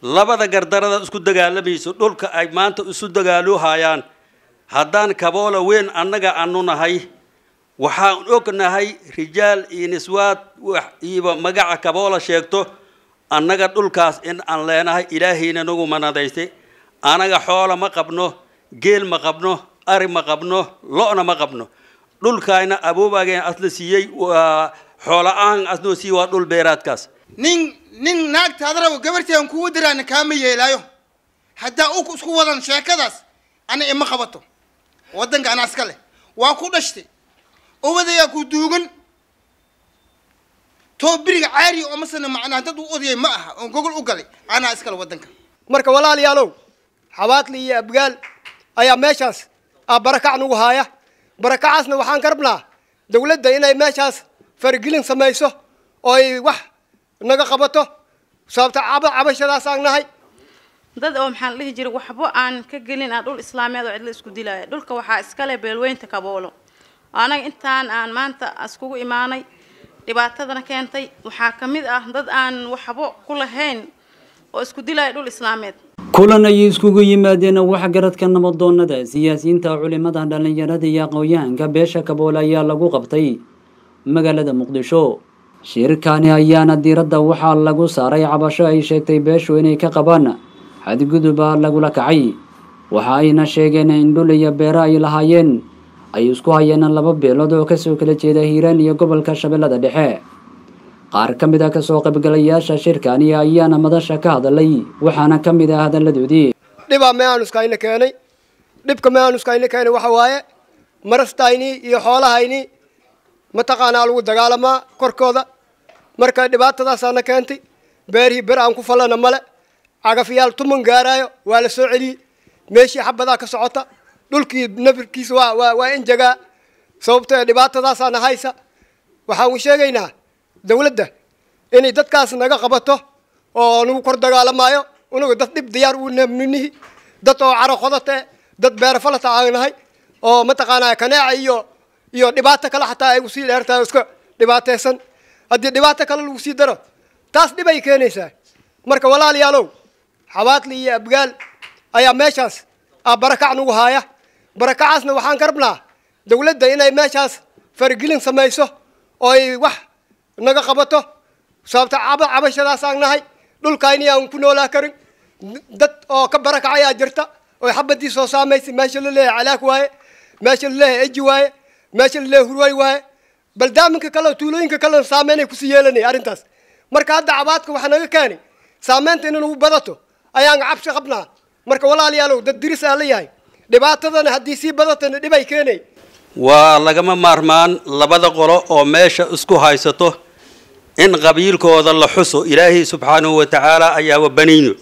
labada gardarada isku dagaalamayso dhulka ay maanta isu dagaaluhayaan haddaan kaboola weyn annaga anu nahay waxaan ognahay rijaal iyo niswaad iyo magaca kaboola sheegto annaga dhulkaas in aan leenahay ilaahayna nagu manadaystay anaga xoola ma qabno geel ma qabno ari ma qabno lo-na ma qabno dhulkaayna abuubageen asla siiyey waa xoola-aan asnoo siiyey waa dhul beeraadkaas nin nin naagtaada rabo gabarteedan kugu diraana kaama yeelaayo haddaa u isku wadan sheekadaas ana ima qabato waddanka anaa iska leh waa ku dhashtay ubadayaa ku duugan too biriga caariya oo masana macnaa dad u odayay ma aha oon gogol u galay anaa iskale waddanka marka walaalayaalow xabaadli iyo abgaal ayaa meeshaas ah barakac nagu haaya barakacaasna waxaan ka rabnaa dawladda inay meeshaas faragelin samayso oo ay wax naga qabato sababta caba cabashadaas aan nahay dad oo maxaan dhihi jiray waxba aan ka gelin ah dhul islaameed oo cidla isku dilaya dhulka waxaa iskale beelweynta kaboolo anaga intaan aan maanta iskugu imaanay dhibaatadana keentay waxaa ka mid ah dad aan waxba ku lahayn oo isku dilaya dhul islaameed kulan ayay iskugu yimaadeen waxgaradka nabadoonada siyaasiyiinta culimada dhallinyarada iyo aqoon-yahanka beesha kaboole ayaa lagu qabtay magaalada muqdisho shirkani ayaana diiradda waxaa lagu saaray cabasho ay sheegtay beeshu inay ka qabaan xadguduba lagula kacay waxa ayna sheegeen in dhul iyo beero ay lahaayeen ay isku hayeen laba beelood oo kasoo kala jeeda hiiraan iyo gobolka shabeellada dhexe qaar ka mid a kasoo qaybgalayaasha shirkani ayaana madasha ka hadalay waxaana ka mid ah hadalladoodii dhibaa meanuskayna keenay dhibka meanuskayna keenay waxa waaye marastayni iyo xoolahayni mataqaanaa lagu dagaalamaa korkooda marka dhibaatadaasaana keentay beerihii ber aan ku fallana male cagafyaal tuman gaaraayo waa la soo celiyey meeshii xabadaa ka socota dhulkii nafirkiisa waa waa waa injagaa sababtoo dhibaatadaasaana haysa waxaan sheegaynaa dawladda inay dadkaas naga qabato oo nagu kor dagaalamaayo unagu dad dhib diyaar u ninihi dad oo caro qodate dad beero falata aan nahay oo mataqaanaa kaneeca iyo iyo dhibaato kale xataa ay usii dheertahay iska dhibaateysan haddii dhibaato kale lagu sii daro taas dhib ay keenaysaa marka walaalayaalow xabaadli iyo abgaal ayaa meeshaas ah barakac nagu haaya barakacaasna waxaan ka rabnaa dawladda inay meeshaas faragelin samayso oo ay wax naga qabato sababta caba cabashadaas aan nahay dhulkayni aan ku noolaa karin dad oo ka barakacayaa jirta oo xabadii soo saamaysay meesha la leeyahay calaak waaye meesha la leeyahay eji waaye meesha la leeyahay hurway waaye baldaaminka kale tuulooyinka kalena saameynay kusii yeelanaya arrintaas marka hadda cabaadka waxaa naga keenay saameynta in nagu badato ayaan cabsi qabnaa marka walaalayaalow dad diris aa la yahay dhibaatadana haddii sii badatana dhib ay keenay waa lagama maarmaan labada qolo oo meesha isku haysato in qabiilkooda la xuso ilaahay subxaanahu wa tacaala ayaa wabanayno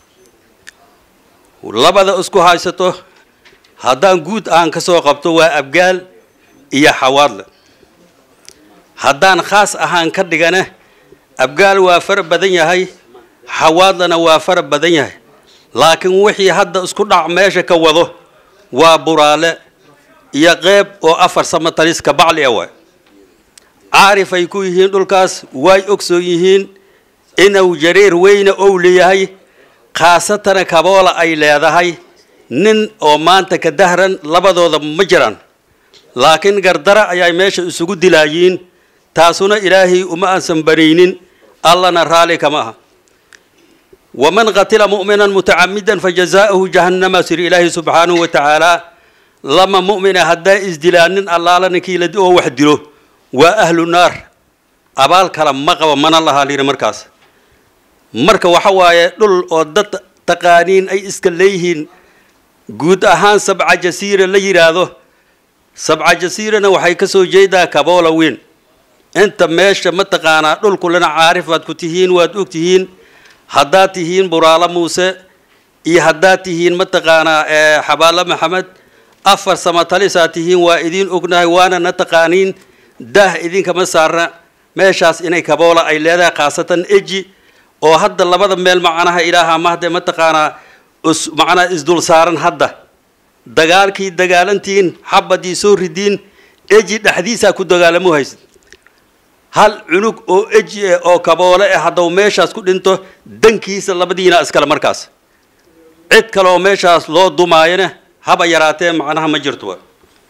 labada isku haysato haddaan guud aan ka soo qabto waa abgaal iyo xawaadle haddaan khaas ahaan ka dhigana abgaal waa fara badan yahay xawaadlana waa fara badan yahay laakiin wixii hadda isku dhac meesha ka wado waa buraale iyo qeyb oo afar samataliska bacli a waay caarifay ku yihiin dhulkaas way ogsoon yihiin inuu jareer weyne ou leeyahay khaasatana kaboola ay leedahay nin oo maanta ka dahran labadooda ma jiraan laakiin gardara ayay meesha isugu dilaayiin taasuna ilaahay uma aansan banaynin allana raali kama aha waman qatila mu'minan mutacamidan fajazaa'uhu jahannama sir ilaahi subxaanahu wa tacaala lama mu'mina haddaa isdilaanin allaala ninkii la oo wax dilo waa ahlu naar abaal kale ma qaba mana lahaa liri markaas marka waxa waaye dhul oo dad taqaaniin ay iska leeyihiin guud ahaan sabca jasiira la yidhaahdo sabca jasiirana waxay ka soo jeedaa kaboola weyn inta meesha mataqaanaa dhulkulena caarif baad ku tihiin waad og tihiin haddaad tihiin buraalo muuse iyo haddaad tihiin mataqaanaa xabaalo maxamed afar samatalisaad tihiin waa idiin ognahay waana na taqaaniin daah idinkama saarna meeshaas inay kaboola ay leedahay khaasatan eji oo hadda labada meel macnaha ilaaha mahde mataqaanaa is macnaa isdul saaran hadda dagaalkii dagaalantiin xabadii soo ridiin eji dhexdiisaa ku dagaalamo haysid hal cunug oo eji eh oo kaboole eh hadduu meeshaas ku dhinto dankiisa labadiina iskale markaas cid kale oo meeshaas loo dumaayana haba yaraatee macnaha ma jirto wa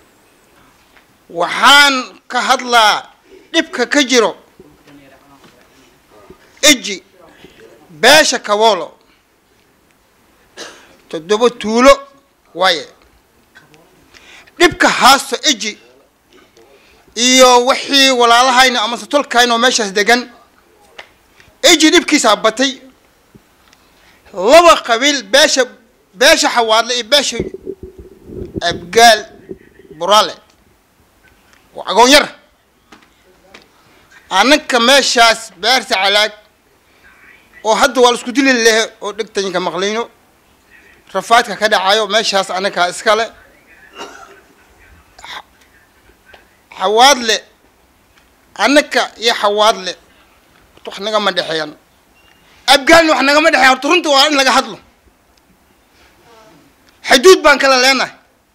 waxaan ka hadlaa dhibka ka jiro eji beesha kaboolo toddoba tuulo waaye dhibka haasto eji iyo wixii walaalahayna amase tolkayna oo meeshaas degan eji dhibkiisaa batay laba qabiil beesha beesha xawaadle iyo beesha abgaal buraale waa agoon yar anaka meeshaas beerta calaag oo hadda waa la isku dili lehe oo dhegtayinka maqlayno rafaadka ka dhacayo meeshaas anakaa iskale xawaadle anaka iyo xawaadle wax nagama dhexeeyan abgaalna wax nagama dhexeeyan horta runta waa in laga hadlo xuduud baan kala leenahay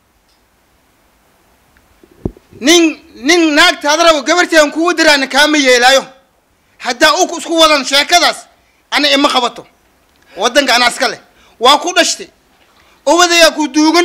nin nin naagtaada rabo gabarteedan kugu diraana kaama yeelaayo haddaa u isku wadan sheekadaas ana ima qabato waddanka anaa iska leh waa ku dhashtay obadayaa ku duugan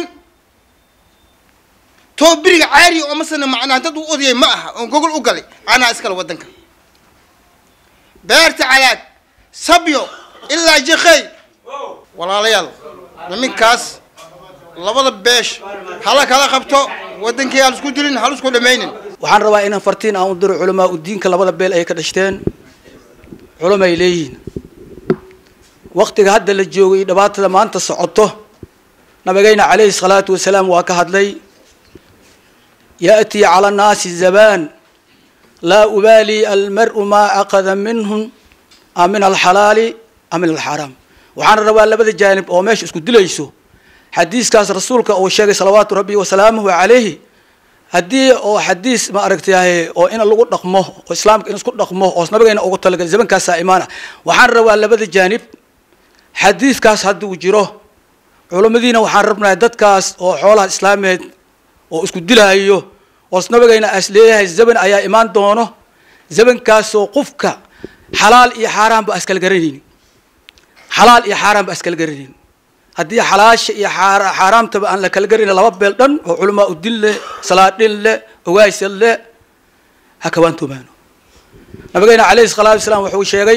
too biriga caari oo masana macnaa dad u odayay ma aha oon gogol u galay anaa iskale waddanka beerta calaag sabyo ilaa jiqey walaalayaal niminkaas labada beesh hala kala qabto waddankii hal isku dilin hal isku dhamaynin waxaan rabaa inaan fartiin aan u diro culamaa u diinka labada beel ay ka dhashteen culama ay leeyihiin waktiga hadda la joogay iyo dhibaatada maanta socoto nabigayna calayhi salaatu wasalaam waa ka hadlay ya'tii cala annaasi zabaan laa ubaali almar'u maa aqada minhum a min alxalaali a min alxaaraam waxaan rabaa labada jaanib oo meesha isku dilayso xadiiskaas rasuulka uu sheegay salawaatu rabbi wasalaamuhu calayhi haddii oo xadiis ma aragtay oo in lagu dhaqmo oo islaamka in isku dhaqmo oo nabigayna ugu talagalay zamankaasaa imaana waxaan rabaa labada jaanib xadiiskaas hadduu jiro culimmadiina waxaan rabnaa dadkaas oo xoolaha islaameed oo isku dilaayo oo nabigayna as leeyahay zaman ayaa imaan doono zamankaasoo qofka xalaal iyo xaaraan ba askala garanaynin xalaal iyo xaaraan ba askala garanaynin haddii xalaasha iyo xaaraamtaba aan la kala garayna laba beel dhan oo culamaa u din leh salaadhin leh ogaysal leh ha kawaantoomaano nabigayna calayhi salaatu wasalaam wuxuu sheegay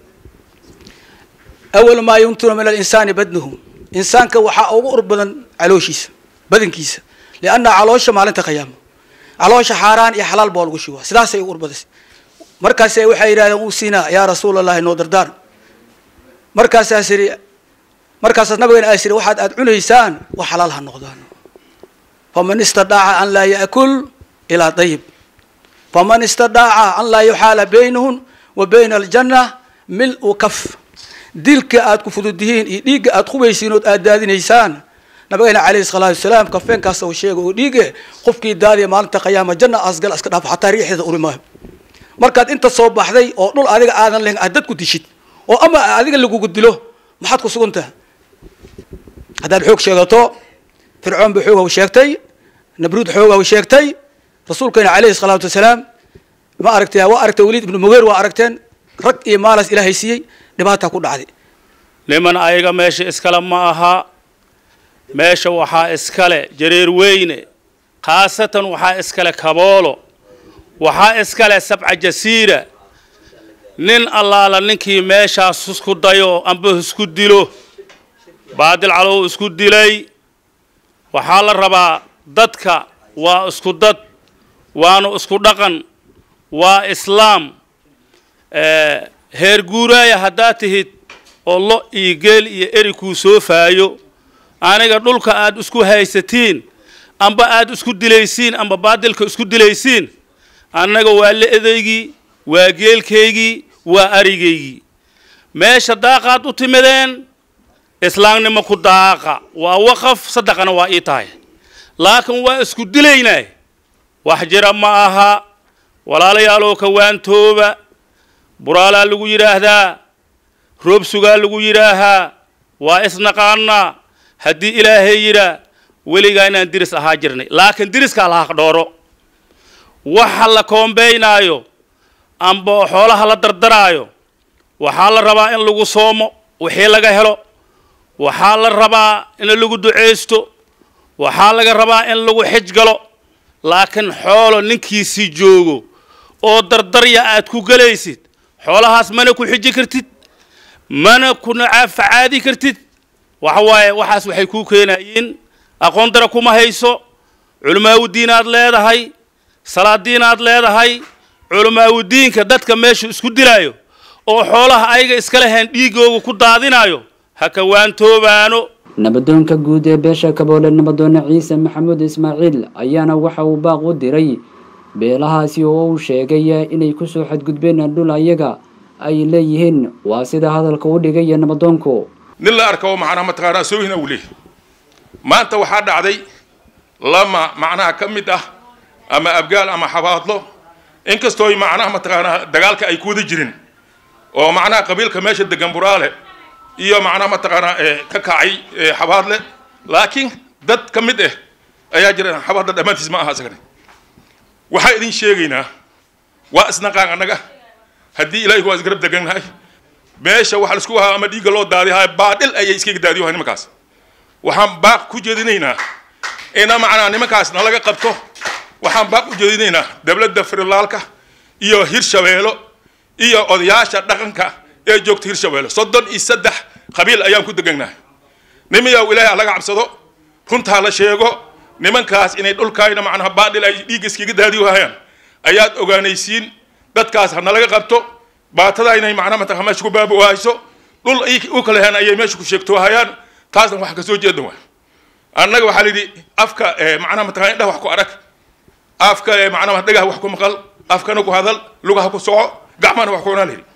awal maa yuntinu min alinsaani badnuhu insaanka waxaa ugu ur badan calooshiisa badankiisa lianna caloosha maalinta qiyaamo caloosha xaaraan iyo xalaal baa lagu shubaa sidaasay ugu ur badasay markaase waxay yidhahdeen uu siinaa yaa rasuul allahi noo dardaar markaasaas yidhi markaasaas nabigana aas yidhi waxaad aada cunaysaan wax xalaal ha noqdaan faman istadaaca an laa yaakul ilaa dayib faman istadaaca an laa yuxaala baynahum wa bayna aljanna mil-u kaf dilka aad ku fududihiin iyo dhiigga aad qubaysiin ood aad daadinaysaan nabigayna calayhi salaatu wasalaam kafeenkaas uu sheega oo dhiige qofkii daadiya maalinta qiyaama janna asgal iska dhaafo xataa riixeeda uri maayo markaad inta soo baxday oo dhul adiga aadan lehin aad dad ku dishid oo ama adiga lagugu dilo maxaad ku sugan tahay haddaad xoog sheegato fircoon ba xooghaw sheegtay nabruud xooghaw sheegtay rasuulkeena calayhi salaatu wasalaam ma aragtay waa aragtay waliid ibnu mugeer waa aragteen rag iyo maalas ilaahay siiyey dhibaataa ku dhacday niman ayaga meesha iskale ma aha meesha waxaa iskale jareer weyne khaasatan waxaa iskale kaboolo waxaa iskale sabca jasiira nin allaala ninkii meeshaas isku dayo amba isku dilo baadil calow isku dilay waxaa la rabaa dadka waa isku dad waanu isku dhaqan waa islaam heer guuraaya haddaad tihid oo lo iyo geel iyo eri kuu soo faayo aniga dhulka aad isku haysatiin amba aad isku dilaysiin amba baadilka isku dilaysiin annaga waa le-daygii waa geelkaygii waa arigaygii meesha daaqaad u timideen islaamnimo ku daaqa waa waqaf saddexana waa ii tahay laakiin waa isku dilaynaa wax jira ma aha walaalayaaloo kawaantooba buraalaa lagu yidhaahdaa roobsugaa lagu yidhaahaa waa isnaqaanaa haddii ilaahay yidhaa weligaa inaan diris ahaa jirnay laakiin diriska alhaq dhooro waxa la koombaynaayo amba xoolaha la dardaraayo waxaa la rabaa in lagu soomo wixii laga helo waxaa la rabaa in lagu duceysto waxaa laga rabaa in lagu xij galo laakiin xoolo ninkiisii joogo oo dardarya aad ku gelaysid xoolahaas mana ku xiji kartid mana kuna facaadi kartid waxa waaye waxaas waxay kuu keenayiin aqoon dara kuma hayso culimaawudiinaad leedahay salaadiinaad leedahay culimaawudiinka dadka meesha isku dilaayo oo xoolaha ayaga iska leheen dhiigooga ku daadinayo ha kawaantoobaano nabadoonka guud ee beesha kaboole nabadoone ciise maxamuud ismaaciil ayaana waxa uu baaq u diray beelahaasi oo uu sheegay inay kusoo xadgudbeen dhul ayaga ay leeyihiin waa sida hadalka u dhigaya nabadoonku nin la arka oo macnaha mataqaanaa soohina uu leeyahy maanta waxaa dhacday lama macnaha ka mid ah ama abgaal ama xabaadlo inkastoo macnaha mataqaanaa dagaalka ay ku wada jirin oo macnaha qabiilka meesha degan buraale iyo macnaha mataqaanaa ka kacay xabaadle laakiin dad ka mid ah ayaa jira xabaadle dhammaantiis ma aha isagana waxaa idin sheegaynaa waa isnaqaan annaga haddii ilaahi waa isgarab degannahay meesha waxa laisku ahaa ama dhiigga loo daadihaay baadhil ayay iskaga daadiyohay nimankaas waxaan baaq ku jeedinaynaa ina macnaa nimankaas nalaga qabto waxaan baaq u jeedinaynaa dowladda firilaalka iyo hirshabeelo iyo odayaasha dhaqanka ee joogta hirshabeelo soddon iyo saddex qabiil ayaan ku degannahay nimayow ilaahay laga cabsado runtaa la sheego nimankaas inay dhulkaayna macnaha baadhil ay dhiigga iskaga daadiyohayaan ayaad ogaanaysiin dadkaas ha nalaga qabto baatada inay macnaha mataqaa meesha ku baaba'ayso dhul u kala heen ayay meesha ku sheegtoohayaan taasna waxaan ka soo jeedan waay annaga waxaa layidhi afka macnaha mataqaa indhaha wax ku arag afka macnaha dhagaha wax ku maqal afkana ku hadal lugaha ku soco gacmahana wax ku cunaa layidhi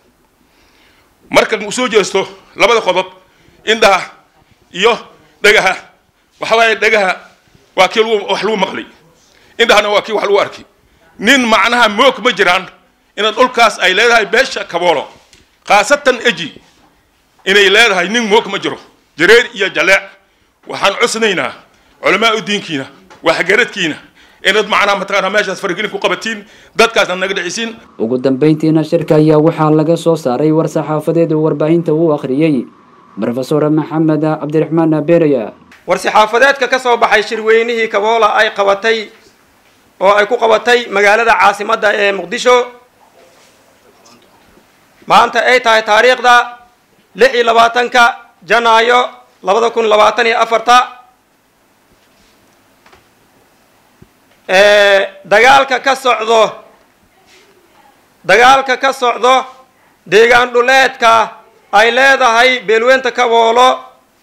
marka u soo jeesto labada qodob indhaha iyo dhagaha waxa waaye dhagaha waa kii lagu wax lagu maqlay indhahana waa kii wax lagu arkay nin macnaha moog ma jiraan ina dhulkaas ay leedahay beesha kaboolo khaasatan eji inay leedahay nin moog ma jiro jareer iyo jaleec waxaan cusnaynaa culamaa u diinkiina waxgaradkiina inaad macnaha mataqaanaa meeshaas faragelin ku qabatiin dadkaasna naga dhicisiin ugu dambeyntiina shirka ayaa waxaa laga soo saaray war saxaafadeed uu warbaahinta uu akhriyey brofesor maxamed cabdiraxmaan beeraya war-saxaafadeedka ka soo baxay shirweynihii kaboola ay qabatay oo ay ku qabatay magaalada caasimadda ee muqdisho maanta ay tahay taariikhda lix iyo labaatanka janaayo labada kun labaatan iyo afarta dagaalka ka socdo dagaalka ka socdo deegaan dhuleedka ay leedahay beelweynta kaboolo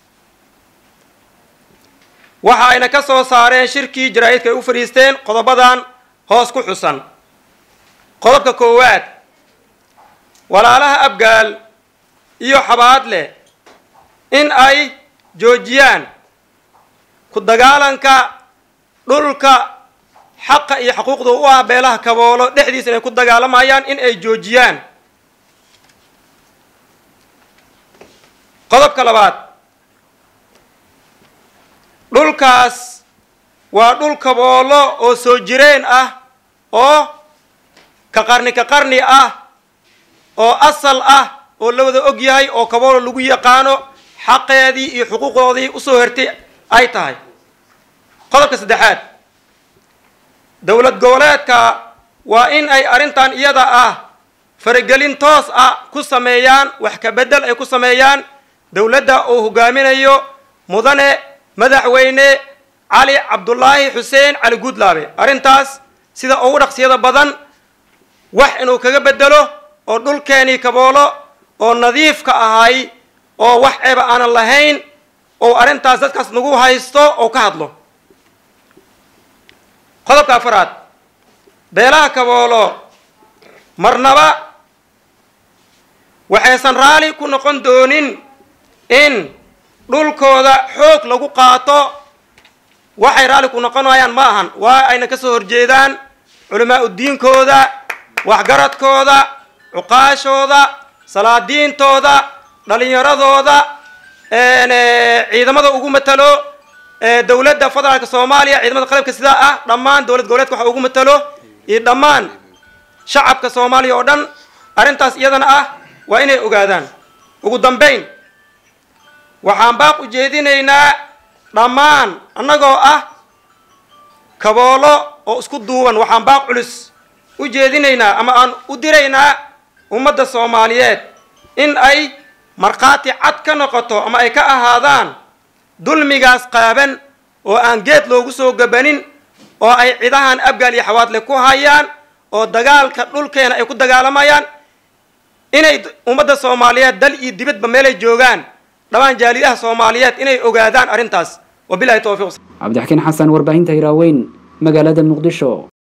waxa ayna ka soo saareen shirkii jaraa'idka ay u fadhiisteen qodobadan hoos ku xusan qodobka koowaad walaalaha abgaal iyo xabaadle in ay joojiyaan ku dagaalanka dhulka xaqa iyo xuquuqda u ah beelaha kaboolo dhexdiisa inay ku dagaalamayaan in ay joojiyaan qodobka labaad dhulkaas waa dhul kaboolo oo soo jireen ah oo ka qarni ka qarni ah oo asal ah oo la wada og yahay oo kaboolo lagu yaqaano xaqeedii iyo xuquuqdoodii usoo hertay ay tahay qodobka saddexaad dowlad goboleedka waa in ay arrintan iyada ah faragelin toos ah ku sameeyaan wax ka beddel ay ku sameeyaan dowladda uu hogaaminayo mudane madaxweyne cali cabdulaahi xuseen cali guudlaabe arrintaas sida ugu dhaqsiyada badan wax inuu kaga beddelo oo dhulkeenii kaboolo oo nadiifka ahay oo wax ceeba aanan lahayn oo arrintaas dadkaas nagu haysto oo ka hadlo qodobka afaraad beelaha kaboolo marnaba waxaysan raali ku noqon doonin in dhulkooda xoog lagu qaato waxay raalli ku noqonayaan ma ahan waa ayna ka soo horjeedaan culamaa udiinkooda waxgaradkooda cuqaashooda salaadiintooda dhalinyaradooda ciidamada ugu matalo dowladda federaalka soomaaliya ciidamada qalabka sidaa ah dhammaan dowlad goboleedka waxa ugu matalo iyo dhammaan shacabka soomaaliya oo dhan arrintaas iyadana ah waa inay ogaadaan ugu dambayn waxaan baaq u jeedinaynaa dhammaan annagoo ah kaboolo oo isku duuban waxaan baaq culus u jeedinaynaa ama aan u diraynaa ummadda soomaaliyeed in ay markhaati cad ka noqoto ama ay ka ahaadaan dulmigaas qaaban oo aan geed loogu soo gabanin oo ay cidahan abgaal iyo xawaadle ku hayaan oo dagaalka dhulkeena ay ku dagaalamayaan inay ummadda soomaaliyeed dal iyo dibadba meelay joogaan dhammaan jaalidaha soomaaliyeed inay ogaadaan arrintaas wabilahi towfiiq cabdixakiin xasan warbaahinta hiraaweyn magaalada muqdisho